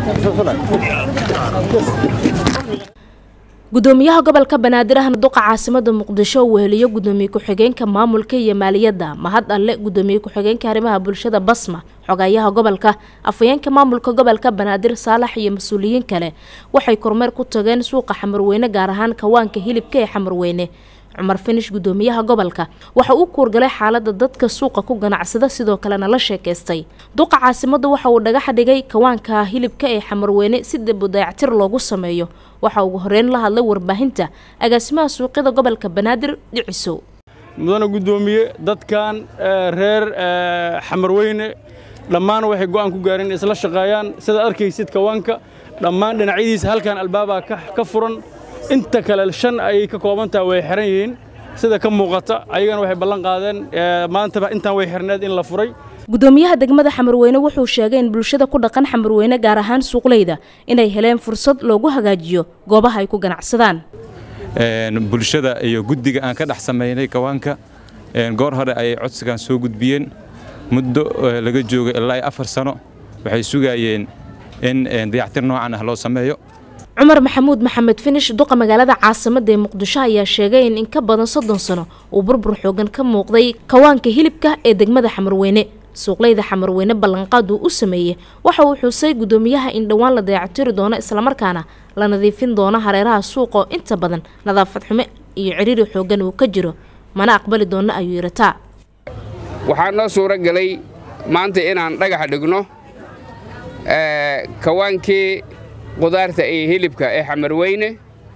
gudoomiyaha gobolka banaadir ahna duqa caasimada muqdisho uu weheliyo gudoomiye ku-xigeenka maamulka iyo maaliyadda mahad alle gudoomiye ku-xigeenka arrimaha bulshada basma xogayaha gobolka afhayeenka maamulka gobolka banaadir saalax iyo mas-uuliyiin kale waxay kormeer ku tageen suuqa xamarweyne gaar ahaan kawaanka hilibka ee xamarweyne cumar finish gudoomiyaha gobolka waxa uu kuurgalay xaalada dadka suuqa ku ganacsada sidoo kalena la sheekaystay duqa caasimada waxa uu dhagax dhigay kawaanka hilibka ee xamarweyne si dib u dayactir loogu sameeyo waxa ugu horeyn la hadlay warbaahinta agaasimaha suuqyada gobolka banaadir dhicisow mudana guddoomiye dadkan reer xamarweyne dhammaan waxay go'aan ku gaareen in isla shaqeeyaan sidaad arkaysid kawaanka dhammaan dhinacyadiisa halkan albaabaa ka furan inta kale shan ayay ka kooban tahay way xiran yihiin sida ka muuqata ayagana waxay ballan qaadeen maantaba intaan way xirneed in la furay gudoomiyaha degmada xamarweyne wuxuu sheegay in bulshada ku dhaqan xamarweyne gaar ahaan suuqleyda inay heleen fursad loogu hagaajiyo goobaha ay ku ganacsadaan bulshada iyo guddiga aan ka dhex samaynay kawaanka goor hore ayay codsigan soo gudbiyeen muddo laga joogo ilaa afar sano waxay sugayeen in dayactir noocan ah loo sameeyo cumar maxamuud maxamed finish duqa magaalada caasimada ee muqdisho ayaa sheegay in in ka badan soddon sano uu burbur xoogan ka muuqday kawaanka hilibka ee degmada xamarweyne suuqleyda xamarweyne ballanqaad uu u sameeyey waxa uu xusay gudoomiyaha in dhowaan la dayactiri doono islamarkaana la nadiifin doono hareeraha suuqoo inta badan nadaafad xume iyo ciriiri xoogan uu ka jiro mana aqbali doono ayuu yirataa waxaa noo suuro gelay maanta inaan dhagax dhigno kawaankii qudaarta iyo hilibka ee xamarweyne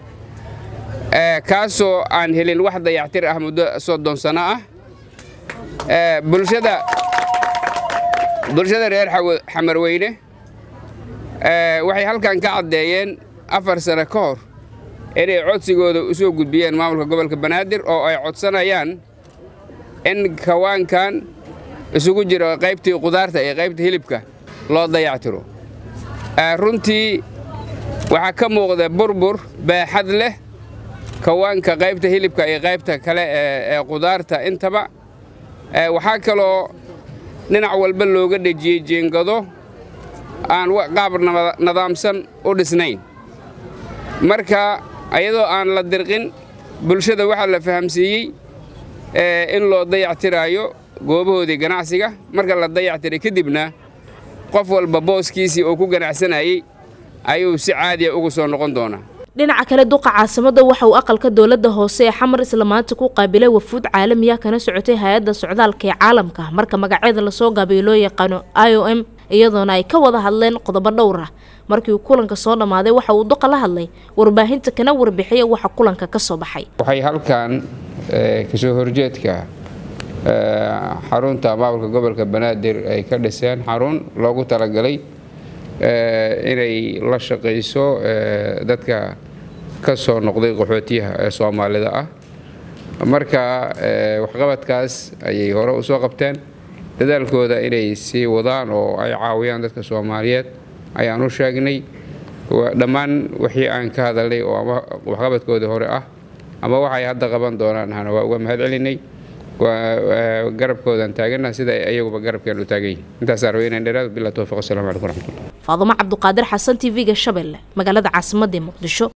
kaasoo aan helin wax dayactir ah muddo soddon sano ah bulshada bulshada reer xamarweyne waxay halkan ka caddeeyeen afar sano ka hor inay codsigooda u soo gudbiyeen maamulka gobolka banaadir oo ay codsanayaan in kawaankan isugu jiro qaybtii qudaarta iyo qaybta hilibka loo dayactiro runtii waxaa ka muuqda burbur baaxad leh kawaanka qaybta hilibka iyo qaybta kale ee qudaarta intaba waxaa kaloo dhinac walba looga dhejiyey jeengado aan qaab nadaamsan u dhisnayn marka iyadoo aan la dirqin bulshada waxaa la fahamsiiyey in loo dayactiraayo goobahoodii ganacsiga marka la dayactiray kadibna qof walba booskiisii oo ku ganacsanayey ayuu si caadiya ugu soo noqon doonaa dhinaca kale duqa caasimada waxa uu aqalka dowladda hoose ee xamar isla maanta ku qaabilay wafuud caalamiya kana socotay hay-adda socdaalka ee caalamka marka magaceeda lasoo gaabiyo loo yaqaano i o m iyadoona ay ka wada hadleen qodobo dhowr ah markii uu kulanka soo dhammaaday waxa uu duqa la hadlay warbaahinta kana warbixiyay waxa kulanka ka soo baxay waxay halkan kasoo horjeedka xarunta maamulka gobolka banaadir ay ka dhiseen xarun loogu talagalay inay la shaqayso dadka ka soo noqday qaxootiyaha ee soomaalida ah marka waxqabadkaas ayay hore u soo qabteen dadaalkooda inay sii wadaan oo ay caawiyaan dadka soomaaliyeed ayaan u sheegnay dhammaan wixii aan ka hadalnay oo ama waxqabadkoodii hore ah ama waxay hadda qaban doonaan hana waa uga mahad celinay garabkoodan taagana sida ayaguba garabkeen u taagan yihin intaasaan rabay inaan dheeraado bilaa towfiq assalamu calaykum waraxmatullah faadumo cabduqaadir xasan t v-ga shabeelle magaalada caasimadda ee muqdisho